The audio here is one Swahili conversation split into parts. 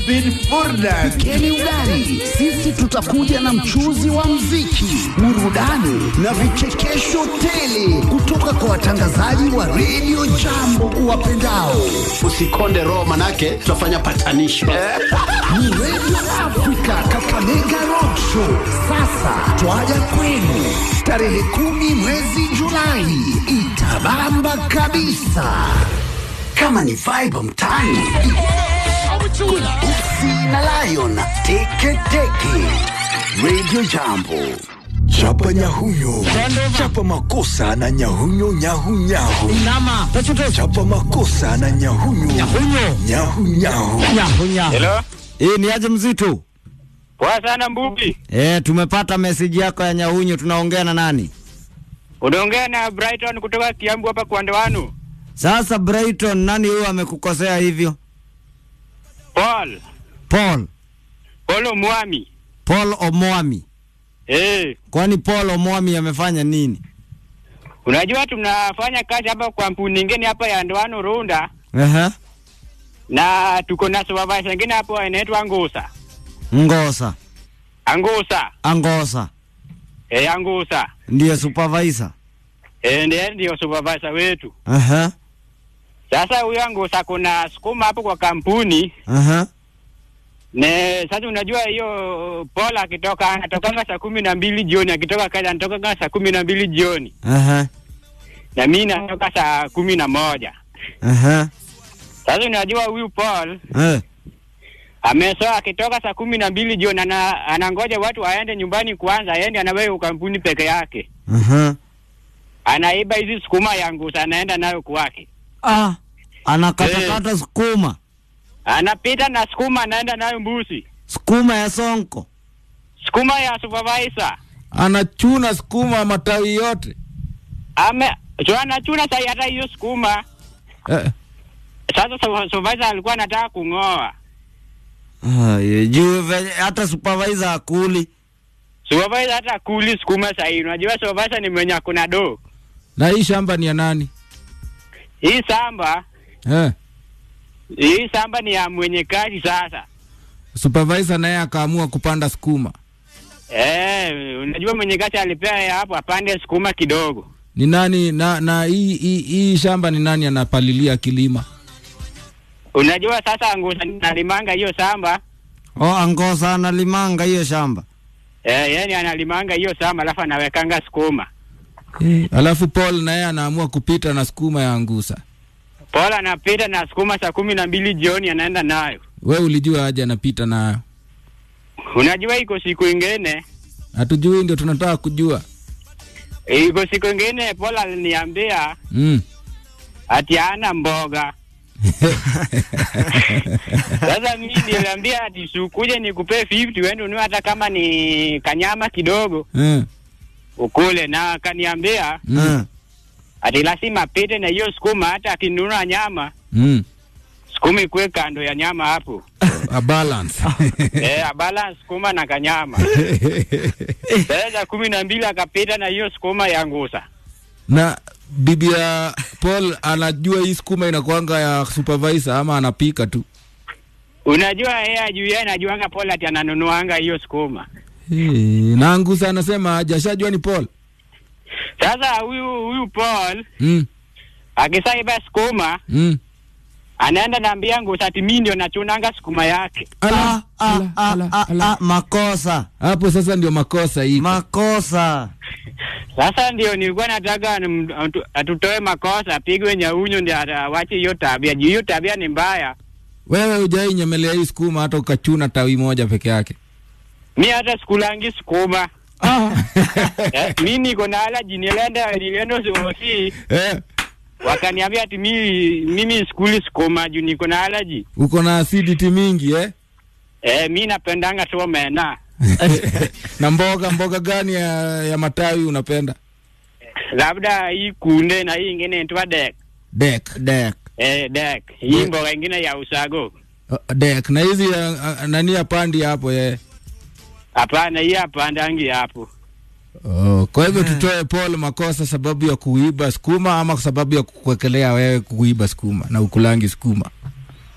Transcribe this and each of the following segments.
Speed Burdan. Keni ugali, sisi tutakuja na mchuzi wa mziki, burudani na vichekesho tele kutoka kwa watangazaji wa redio Jambo uwapendao. Usikonde roho, manake tutafanya patanisho Ni redio Afrika Kakamega Rock Show. Sasa twaja kwenu tarehe kumi mwezi Julai, itabamba kabisa. Kama ni vibe mtaani, kuna Usi na Lion teke teke. Radio Jambo. Chapa nyahunyo, chapa makosa na nyahunyo nyahunyahu, Nama. chapa makosa na nyahunyo nyahunyahu. Hello? Hii ni aje mzito? Poa sana Mbubi. Eh, tumepata meseji yako ya Nyahunyu. Tunaongea na nani? Unaongea na Brighton kutoka Kiambu hapa kwa Ndwanu. Sasa Brighton, nani huyo amekukosea hivyo? Paul. Paul, Paul Omwami. Paul Omwami. Eh, Kwani Paul Omwami amefanya nini? unajua tunafanya kazi hapa kwa kampuni nyingine hapa ya Ndwanu Runda Ehe. na tuko na supervisor nyingine hapo inaitwa Angusa. Ngosa, Angusa. Angosa Eh, Angusa. ndiye supervisor. Eh, ndiye ndio supervisor wetu. Ehe. Sasa huyo Angusa kuna sukuma hapo kwa kampuni Ehe. Ne, sasa unajua hiyo Paul akitoka anatokanga saa kumi na mbili jioni, akitoka kazi anatoka saa kumi na mbili jioni, Ehe. na mimi natoka saa kumi na moja. Ehe. Sasa unajua huyu Paul Eh. amesoa, akitoka saa kumi na mbili jioni ana, anangoja watu waende nyumbani kwanza, aende anawewe kampuni peke yake, Ehe. anaiba hizi sukuma yangu, anaenda nayo kwake, Ah, anakatakata sukuma, anapita na sukuma, anaenda nayo mbusi, sukuma ya sonko. sukuma ya supervisor anachuna sukuma matawi yote ame so anachuna sai hata hiyo sukuma. eh, Sasa su- supervisor alikuwa anataka kung'oa Ah, ye, juu venye hata supervisor akuli. supervisor hata kuli sukuma sahii. Unajua supervisor ni mwenye akuna do. na hii shamba ni ya nani Hii samba eh, hii samba ni ya mwenye kazi sasa. supervisor naye akaamua kupanda sukuma Eh, unajua mwenye kazi alipea ya hapo apande sukuma kidogo. ni nani na na hii hii hii shamba ni nani anapalilia kilima Unajua sasa Angusa analimanga hiyo samba Oh, Angosa analimanga hiyo shamba. eh, yani analimanga hiyo samba alafu anawekanga sukuma. alafu Paul naye anaamua kupita na sukuma ya angusa Paul anapita na sukuma saa kumi na mbili jioni anaenda nayo. we ulijua aje anapita nayo Unajua iko siku ingine hatujui ndio tunataka kujua iko siku ingine Paul aliniambia mm. ati hana mboga. Sasa mimi niliambia ati sukuje nikupee 50 uende unue hata kama ni kanyama kidogo eh. ukule, na akaniambia Mm. ati lazima apite na hiyo sukuma, hata akinunua nyama Mm. sukuma ikuwe kando ya nyama hapo a balance eh, abala sukuma na kanyama. Sasa kumi na mbili akapita na hiyo sukuma ya ngusa. na bibi ya Paul anajua hii sukuma inakuanga ya supervisor ama anapika tu Unajua yeye ajui, yeye anajuanga Paul ati ananunuanga hiyo sukuma. hey. na angusa anasema aje ashajua ni Paul Sasa huyu huyu Paul mm. akisaiba sukuma Mm. anaenda naambia ngusa ati mimi ndio nachunanga sukuma yake. Ah, ah, ah, ala, ah, ala. ah, makosa hapo sasa ndio makosa iko makosa. Sasa ndio nilikuwa nataka nim- atu- atutoe makosa, apigwe nyaunyo ndio awache hiyo tabia. Juu hiyo tabia ni mbaya. wewe hujai nyemelea hii sukuma hata ukachuna tawi moja peke yake Mi hata sikulangi sukuma. eh, mi niko na alaji, nilienda nilienda hosi eh. wakaniambia ati mi, mimi sikuli sukuma juu niko na alaji. uko na acidity mingi eh? Eh, mi napendanga tu omena. na mboga mboga gani ya, ya matawi unapenda Labda hii kunde na hii ingine inaitwa dek. dek Dek. Eh, dek. Hii mboga ingine ya usago. Uh, dek na hizi uh, uh, nani ya pandi hapo ye Hapana, hii hapandangi hapo. oh, kwa hivyo tutoe Paul makosa sababu ya kuiba sukuma ama kwa sababu ya kukuwekelea wewe kuiba sukuma na ukulangi sukuma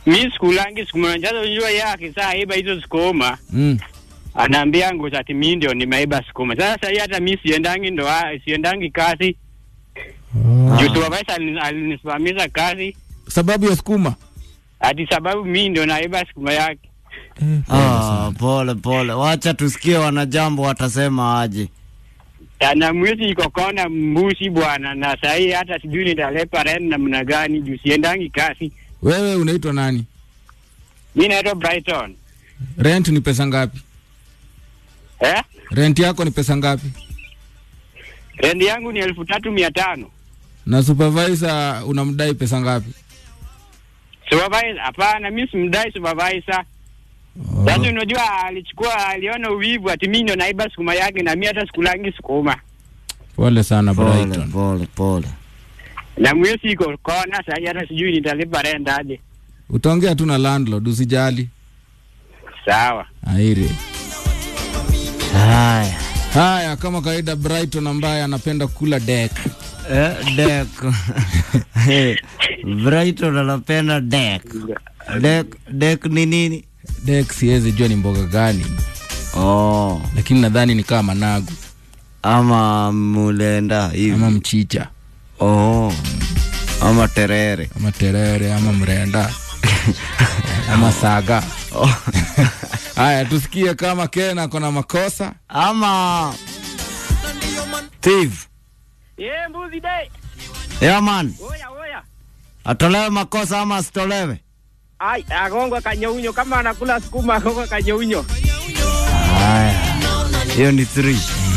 mi sikulangi sukuma sasa unajua yeye akisaa iba hizo sukuma Mm. anaambia ngo ati mi ndio nimeiba sukuma sasa hii hata mi siendangi ndo siendangi kazi juu supervisor alini- alinisimamisha kazi Sababu ya sukuma. ati sababu mi ndio naiba sukuma yake Ah, pole pole, wacha tusikie wanajambo watasema aje. na mwezi iko kona mbushi bwana, na sahii hata sijui nitalepa rent namna gani juu siendangi kazi. Wewe unaitwa nani? Mi naitwa Brighton Rent ni pesa ngapi? eh? Rent yako ni pesa ngapi? Rent yangu ni elfu tatu mia tano. Na supervisor unamdai pesa ngapi? Supervisor? Hapana, mi simdai supervisor. Sasa unajua alichukua, aliona uwivu ati mi ndio naiba sukuma yake, na mi hata sikulangi sukuma, Pole sana Pole Brighton. pole pole. na mwezi iko kona sahii, hata sijui nitalipa rent aje. Utaongea tu na landlord usijali. Sawa. Aire. Haya. Haya, kama kawaida Brighton ambaye anapenda kula deck. Eh, dek. Brighton anapenda dek. Dek dek ni nini? Deck siwezi jua ni mboga gani, Oh, lakini nadhani ni kama managu ama mulenda hivi. ama mchicha Oh. Ama terere. ama terere ama mrenda ama saga. Oh. Haya, tusikie kama Ken ako na makosa. Ama thief. Ye mbuzi dai. Yeah man, Oya oya. atolewe makosa ama asitolewe? Ai, agongwa kanyeunyo kama anakula sukuma agongwa kanyeunyo. Haya. Hiyo ni 3.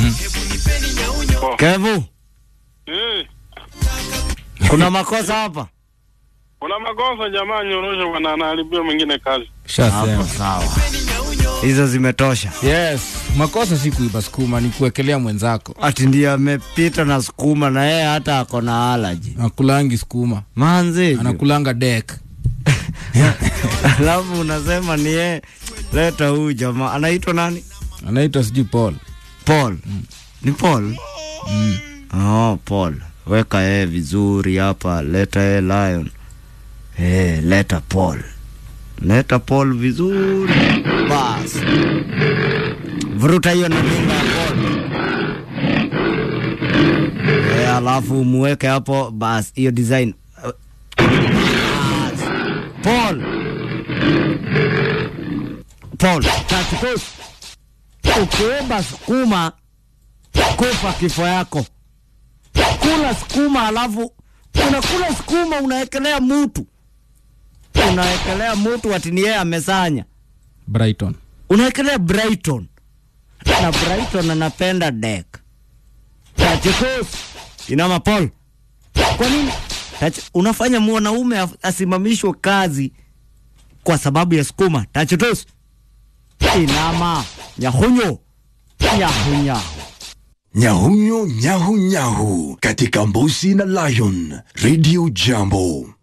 Kevu, Eh, kuna makosa hapa? kuna makosa jamaa, nyorosha bwana, anaharibia mwingine kazi. Shasema. Hapo sawa. Hizo zimetosha. Yes, makosa si kuiba sukuma, ni kuwekelea mwenzako. Ati ndiye amepita na sukuma na yeye hata ako na alaji. Akulangi sukuma, Manzi. anakulanga deck. Alafu unasema ni yeye. Leta huyu jamaa. Anaitwa nani? Anaitwa sijui Paul. Paul. Ni Paul? Mm. Oh, Paul. Weka yeye vizuri hapa. Leta yeye Lion. Eh, leta Paul. Leta Paul vizuri. Bas. Vuruta hiyo na mimba ya Paul. Eh, alafu muweke hapo bas hiyo design. Bas. Paul. Paul, tachukua ukiomba sukuma kufa kifo yako. Kula sukuma alafu unakula sukuma unaekelea mutu, unaekelea mutu ati ni yeye amesanya, Brighton. unaekelea Brighton na Brighton anapenda dek tachikus inama Paul. Kwa nini Tach- unafanya mwanaume af- asimamishwe kazi kwa sababu ya sukuma? Tachitus inama nyahunyo nyahunyahu Nyahunyo nyahu nyahu katika Mbuzi na Lion Radio Jambo.